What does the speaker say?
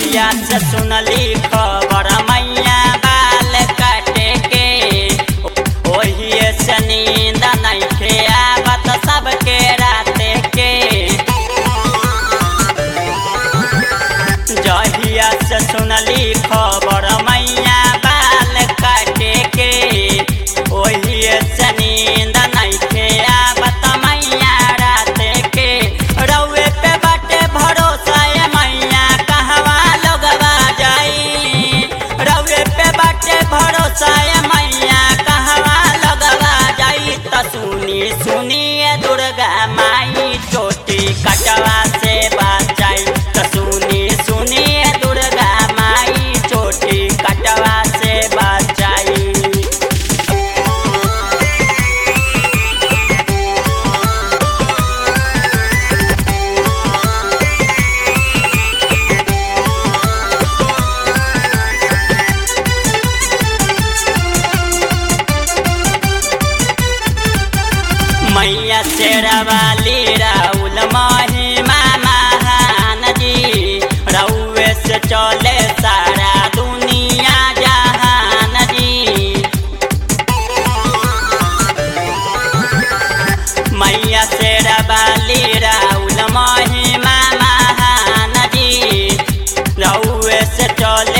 जहिया से सुनली खबर मैया बाल काटे के ओही से नींद नइखे आवत सबके राते के जहिया से सुनली खबर मैया बाल काटे के ओही से नींद नइखे आवत मैया राते के रउए पे बाटे भरोसा ए मैया कहवा लोगवा जाई रउए पे बाटे भरोसा ए मैया कहवा लोगवा जाई त सुनी सुनी ए दुर्गा माई चोटी कटवा से बचाई त सुनी सुनी ए दुर्गा माई चोटी कटवा से बचाई मैया शेरवाली राउल महिमा महान जी रउए से चले सारा दुनिया जहान जी मैया शेरवाली राउल महिमा महान जी रउए से चले